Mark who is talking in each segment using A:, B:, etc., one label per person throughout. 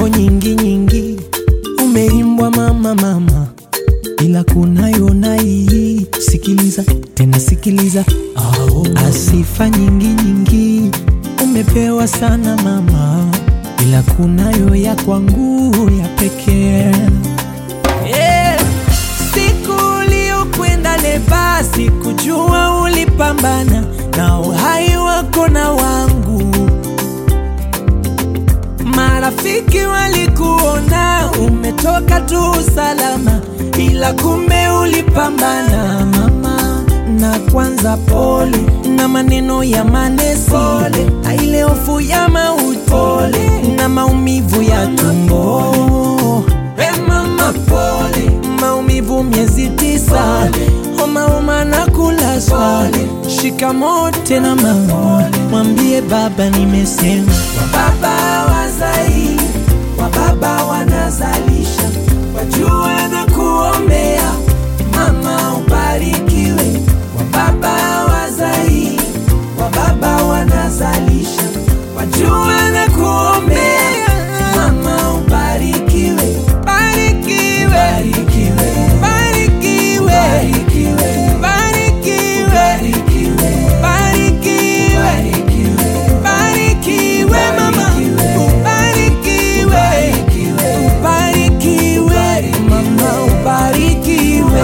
A: nyimbo nyingi nyingi umeimbwa mama mama, ila kunayo na hii. Sikiliza tena sikiliza, asifa nyingi nyingi umepewa sana mama, ila kunayo ya kwangu ya pekee yeah. Siku uliokwenda leba, sikujua ulipambana na uhai wako na wangu. Marafiki walikuona umetoka tu salama, ila kumbe ulipambana mama. Na kwanza pole na maneno ya manesi, pole na ile hofu ya mauti, pole na maumivu ya tumbo. Hey mama pole, maumivu miezi tisa, homa homa na kulazwa. Shikamoo tena mama, mwambie baba nimesema. Wababa wazai, wababa wanazalisha, wajue na kuombea mama ubarikiwe. Wababa wazai, wababa wanazalisha, wajue na kuombea mama ubarikiwe. Barikiwe, barikiwe, barikiwe, barikiwe, barikiwe, barikiwe, mama, ubarikiwe, ubarikiwe, mama, ubarikiwe.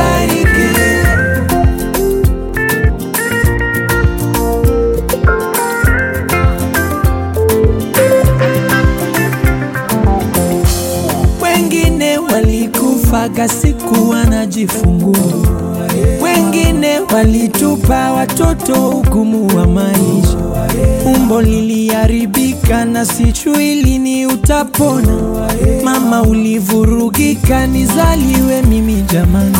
A: Wengine walikufaga siku wanajifungua, wengine walitupa watoto ugumu wa maisha. Umbo liliharibika na sijui lini utapona. Mama ulivurugika, nizaliwe mimi jamani.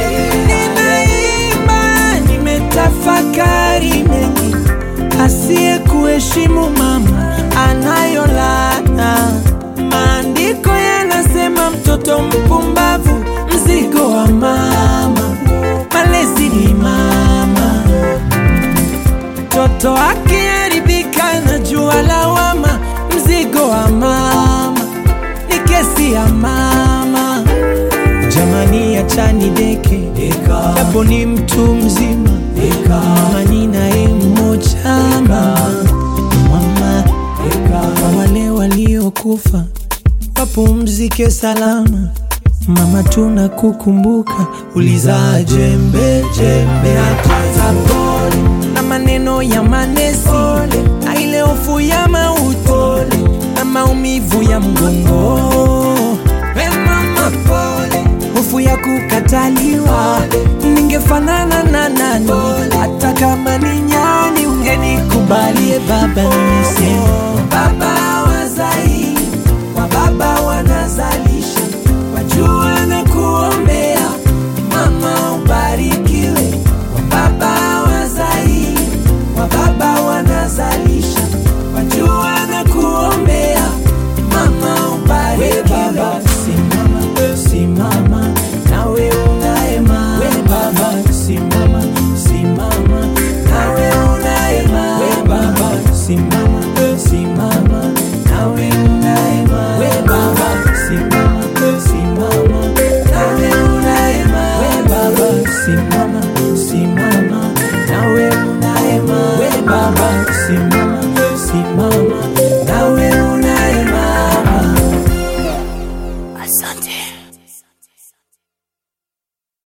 A: Ninaimba, nimetafakari mengi, asiye kuheshimu mama anayo laana. Maandiko yanasema mtoto mpumbavu mzigo wa mama, malezi ni mama. Mtoto akiharibika na jua lawama, mzigo wa mama ni kesi ya mama. Jamani, achani deke japo ni mtu mzima, mama ni naye mmoja mama, mama kwa wale waliokufa wapumzike salama. Mama, tunakukumbuka, ulizaa jembe jembe, hata pole na maneno ya manesi, na ile hofu ya mauti na maumivu ya mgongo. We mama, pole, hofu ya kukataliwa, ningefanana na nani? Hata kama ni nyani, ungenikubalie baba, nimesema baba wazai wa baba wanazalisha, wajua na kuombea mama ubarikiwe. Wa baba wazai, wa baba wanazalisha, wajua na kuombea mama ubarikiwe. Simama, simama, nawe unaema. We baba, simama, simama, nawe unaema. We baba, simama, simama, nawe unaema. We baba, simama, simama, nawe unaema. We baba, simama, simama, nawe unaema. We baba, simama, simama, nawe